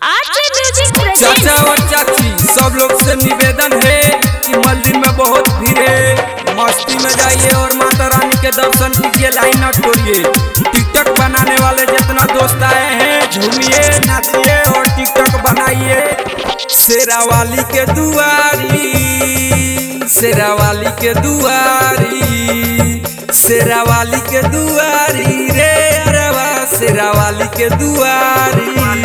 RJ music चाचा present और चाची सब लोग से निवेदन है कि मंदिर में बहुत भीड़ है मस्ती में जाइए और माता रानी के दर्शन कीजिए लाइन न तोड़िए टिकटॉक बनाने वाले जितना दोस्त आए हैं झूमिए नाचिए और टिकटॉक बनाइए शेरावाली के दुआरी शेरावाली के दुआरी शेरावाली के दुआरी रे अरवा शेरावाली के दुआरी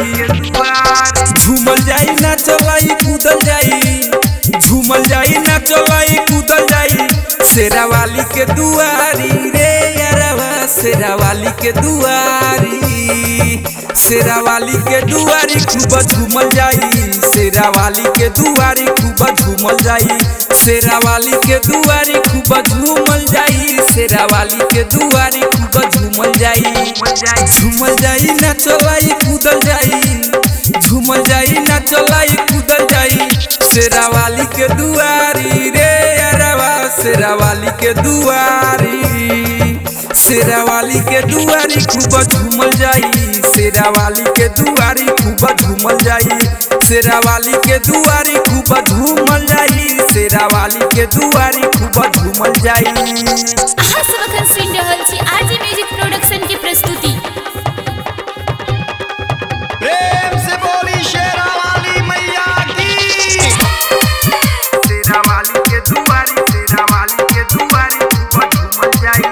झूमल जाई ना चलाई कूदल जाई झूमल जाई ना चलाई कूदल जाई शेरावाली के दुआरी रे अरवा शेरावाली के दुआरी शेरावाली के दुआरी खूब झूमल जाई शेरावाली के दुआरी खूब झूमल जाई शेरावाली के दुआरी खूब झूमल जाई शेरावाली के दुआरी खूब झूमल जाई झूमल जाई ना चलाई कूदल जाई झूमल जाई ना चलाई कूदल जाई शेरावाली के दुआरी रे अरवा शेरावाली के दुआरी शेरावाली के दुआरी खूब झूमल जाई शेरावाली के दुआरी खूब झूमल जाई शेरावाली के दुआरी खूब झूमल जाई शेरावाली के दुआरी खूब झूमल जाई अहाँ सब अखन सुनि रहल छी आरजे म्यूजिक प्रोडक्शन के प्रस्तुति प्रेम से बोली शेरा वाली मैया की शेरावाली के दुआरी शेरावाली के दुआरी खूब झूमल जाई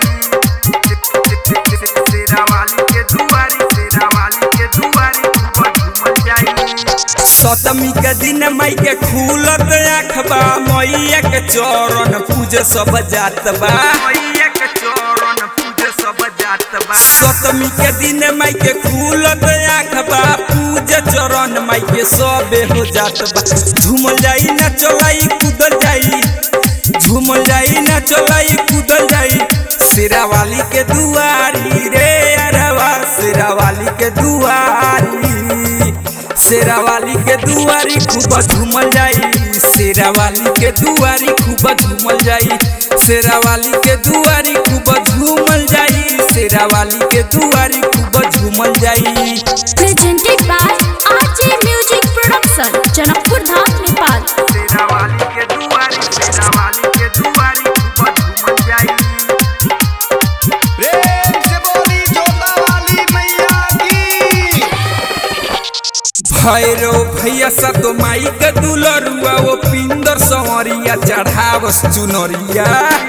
शेरावाली के दुआरी शेरावाली के दुआरी खूब झूमल जाई सतमी के दिन मई के खुलत आँखबा मैया के चरण पूज सब जात बा मैया के चरण पूज सब जात बा सतमी के दिन मई के खुलत आँखबा पूज चरण मई के सबे हो जात बा झूमल जाई ना चलाई कूदल जाई झूमल जाई ना चलाई कूदल जाई शेरावाली के दुआरी रे अरवा शेरावाली के दुआरी शेरावाली के दुआरी खूब झूमल जाई शेरावाली के दुआरी खूब झूमल जाई शेरावाली के दुआरी खूब झूमल जाई शेरावाली के दुआरी खूब झूमल जाई presented by RJ music production Janakpur Dham Nepal Sherawali के दुआरी शेरावाली के दुआरी खूब झूमल जाई प्रेम से बोली जोता वाली मैया की भैरो भैया सतो माई के दुलरुआ वो पिंदर संवरिया चढ़ावस चुनरिया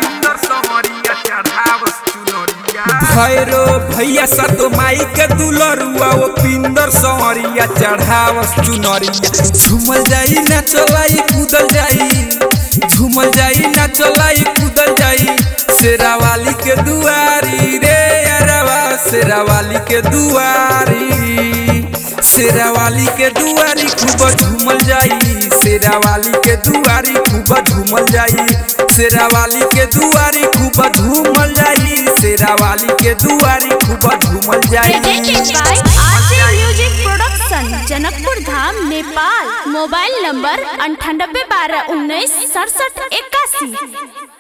भैरो भैया सतो माई के दुलरुआ वो पिंदर संवरिया चढ़ावस चुनरिया झूमल जाई ना चलाई कूदल जाई झूमल जाई ना चलाई कूदल जाई शेरावाली के दुआरी रे अरवा शेरावाली के दुआरी शेरावाली के दुआरी खूब झूमल जाई शेरावाली के दुआरी खूब झूमल जाई शेरावाली के दुआरी खूब झूमल जाई शेरावाली के दुआरी खूब झूमल जाई presented by RJ music production Janakpur Dham Nepal mobile number अंठानबे बारह उन्नीस सड़सठ इक्यासी